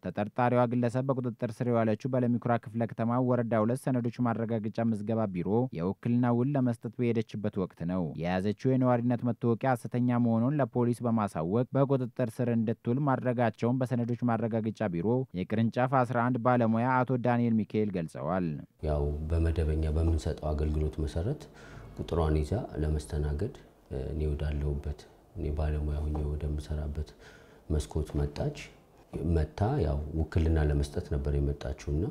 ተጠርጣሪዋ ግለሰብ በቁጥጥር ስር የዋለችው በለሚኩራ ክፍለ ከተማ ወረዳ ሁለት ሰነዶች ማረጋገጫ ምዝገባ ቢሮ የውክልና ውል ለመስጠት በሄደችበት ወቅት ነው። የያዘችው የነዋሪነት መታወቂያ ሐሰተኛ መሆኑን ለፖሊስ በማሳወቅ በቁጥጥር ስር እንድትውል ማድረጋቸውን በሰነዶች ማረጋገጫ ቢሮ የቅርንጫፍ 11 ባለሙያ አቶ ዳንኤል ሚካኤል ገልጸዋል። ያው በመደበኛ በምንሰጠው አገልግሎት መሰረት ቁጥሯን ይዛ ለመስተናገድ እኔ ወዳለሁበት እኔ ባለሙያ ሁኜ ወደምሰራበት መስኮት መጣች። መታ ያው ውክልና ለመስጠት ነበር የመጣችውና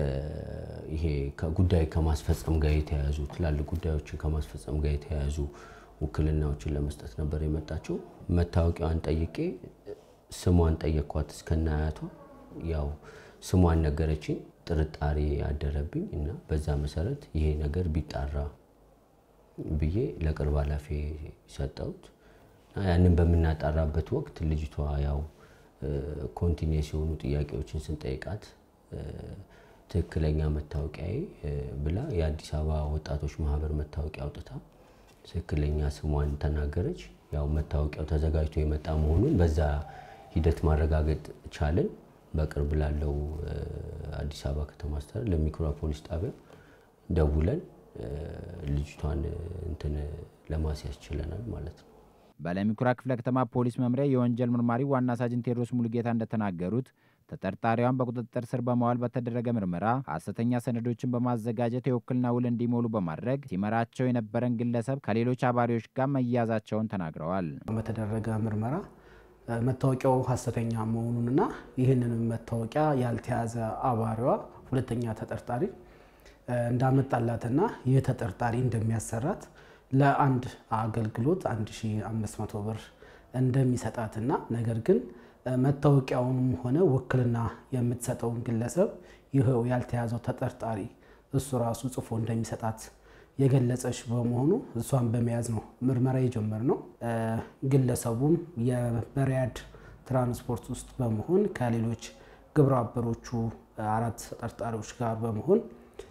ይሄ ጉዳይ ከማስፈጸም ጋር የተያያዙ ትላልቅ ጉዳዮችን ከማስፈጸም ጋር የተያያዙ ውክልናዎችን ለመስጠት ነበር የመጣችው። መታወቂያዋን ጠይቄ ስሟን ጠየኳት እስከነ አያቷ። ያው ስሟን ነገረችኝ። ጥርጣሬ አደረብኝ እና በዛ መሰረት ይሄ ነገር ቢጣራ ብዬ ለቅርብ ኃላፊ ሰጠሁት። ያንን በምናጣራበት ወቅት ልጅቷ ያው ኮንቲኒየስ የሆኑ ጥያቄዎችን ስንጠይቃት ትክክለኛ መታወቂያዬ ብላ የአዲስ አበባ ወጣቶች ማህበር መታወቂያ አውጥታ ትክክለኛ ስሟን ተናገረች። ያው መታወቂያው ተዘጋጅቶ የመጣ መሆኑን በዛ ሂደት ማረጋገጥ ቻልን። በቅርብ ላለው አዲስ አበባ ከተማ አስተዳደር ለሚኩራ ፖሊስ ጣቢያ ደውለን ልጅቷን እንትን ለማስያዝ ችለናል ማለት ነው። በለሚኩራ ክፍለ ከተማ ፖሊስ መምሪያ የወንጀል ምርማሪ ዋና ሳጅን ቴዎድሮስ ሙሉጌታ እንደተናገሩት ተጠርጣሪዋን በቁጥጥር ስር በማዋል በተደረገ ምርመራ ሐሰተኛ ሰነዶችን በማዘጋጀት የውክልና ውል እንዲሞሉ በማድረግ ሲመራቸው የነበረን ግለሰብ ከሌሎች አባሪዎች ጋር መያዛቸውን ተናግረዋል። በተደረገ ምርመራ መታወቂያው ሐሰተኛ መሆኑንና ይህንንም መታወቂያ ያልተያዘ አባሪዋ ሁለተኛ ተጠርጣሪ እንዳመጣላትና ይህ ተጠርጣሪ እንደሚያሰራት ለአንድ አገልግሎት 1500 ብር እንደሚሰጣትና ነገር ግን መታወቂያውንም ሆነ ውክልና የምትሰጠውን ግለሰብ ይኸው ያልተያዘው ተጠርጣሪ እሱ ራሱ ጽፎ እንደሚሰጣት የገለጸች በመሆኑ እሷን በመያዝ ነው ምርመራ የጀመርነው። ግለሰቡም የበሪያድ ትራንስፖርት ውስጥ በመሆን ከሌሎች ግብረ አበሮቹ አራት ተጠርጣሪዎች ጋር በመሆን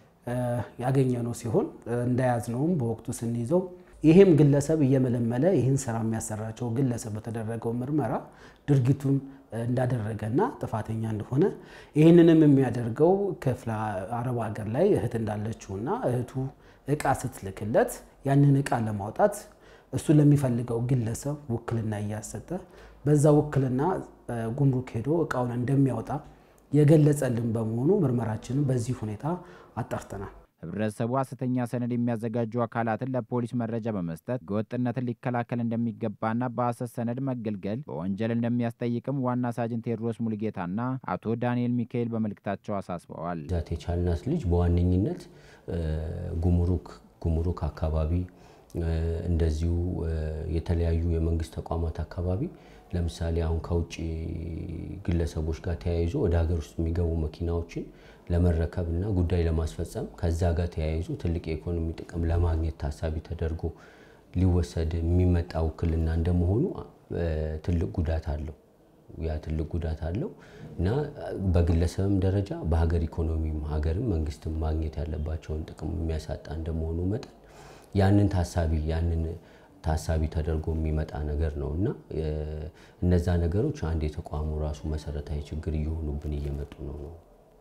ያገኘነው ሲሆን እንደያዝነውም በወቅቱ ስንይዘው ይህም ግለሰብ እየመለመለ ይህን ስራ የሚያሰራቸው ግለሰብ በተደረገው ምርመራ ድርጊቱን እንዳደረገና ጥፋተኛ እንደሆነ ይህንንም የሚያደርገው ክፍለ አረብ ሀገር ላይ እህት እንዳለችውና እህቱ እቃ ስትልክለት ያንን እቃ ለማውጣት እሱ ለሚፈልገው ግለሰብ ውክልና እያሰጠ በዛ ውክልና ጉምሩክ ሄዶ እቃውን እንደሚያወጣ የገለጸልን በመሆኑ ምርመራችንን በዚህ ሁኔታ አጣርተናል። ህብረተሰቡ ሐሰተኛ ሰነድ የሚያዘጋጁ አካላትን ለፖሊስ መረጃ በመስጠት ህገወጥነትን ሊከላከል እንደሚገባና በሐሰት ሰነድ መገልገል በወንጀል እንደሚያስጠይቅም ዋና ሳጅን ቴዎድሮስ ሙሉጌታና አቶ ዳንኤል ሚካኤል በመልእክታቸው አሳስበዋል። ዛት የቻልናት ልጅ በዋነኝነት ጉምሩክ ጉምሩክ አካባቢ እንደዚሁ የተለያዩ የመንግስት ተቋማት አካባቢ ለምሳሌ አሁን ከውጭ ግለሰቦች ጋር ተያይዞ ወደ ሀገር ውስጥ የሚገቡ መኪናዎችን ለመረከብ እና ጉዳይ ለማስፈጸም ከዛ ጋር ተያይዞ ትልቅ የኢኮኖሚ ጥቅም ለማግኘት ታሳቢ ተደርጎ ሊወሰድ የሚመጣ ውክልና እንደመሆኑ ትልቅ ጉዳት አለው። ያ ትልቅ ጉዳት አለው እና በግለሰብም ደረጃ በሀገር ኢኮኖሚም ሀገርም መንግስትም ማግኘት ያለባቸውን ጥቅም የሚያሳጣ እንደመሆኑ መጠን ያንን ታሳቢ ያንን ታሳቢ ተደርጎ የሚመጣ ነገር ነው እና እነዛ ነገሮች አንድ የተቋሙ ራሱ መሰረታዊ ችግር እየሆኑብን እየመጡ ነው ነው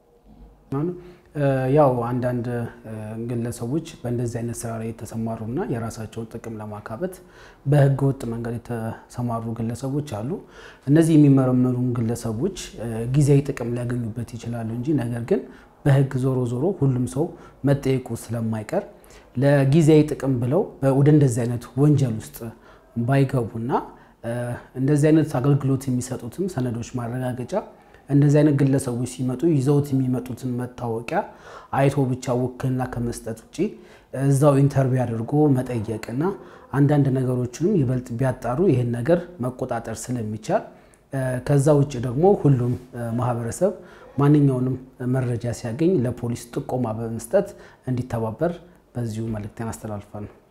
ያው አንዳንድ ግለሰቦች በእንደዚህ አይነት ስራ ላይ የተሰማሩና የራሳቸውን ጥቅም ለማካበት በህገ ወጥ መንገድ የተሰማሩ ግለሰቦች አሉ። እነዚህ የሚመረመሩ ግለሰቦች ጊዜያዊ ጥቅም ሊያገኙበት ይችላሉ እንጂ ነገር ግን በህግ ዞሮ ዞሮ ሁሉም ሰው መጠየቁ ስለማይቀር ለጊዜያዊ ጥቅም ብለው ወደ እንደዚህ አይነት ወንጀል ውስጥ ባይገቡና እንደዚህ አይነት አገልግሎት የሚሰጡትም ሰነዶች ማረጋገጫ እንደዚህ አይነት ግለሰቦች ሲመጡ ይዘውት የሚመጡትን መታወቂያ አይቶ ብቻ ውክልና ከመስጠት ውጭ እዛው ኢንተርቪው አድርጎ መጠየቅና አንዳንድ ነገሮችንም ይበልጥ ቢያጣሩ ይህን ነገር መቆጣጠር ስለሚቻል ከዛ ውጭ ደግሞ ሁሉም ማህበረሰብ ማንኛውንም መረጃ ሲያገኝ ለፖሊስ ጥቆማ በመስጠት እንዲተባበር በዚሁ መልእክቴን አስተላልፋለሁ።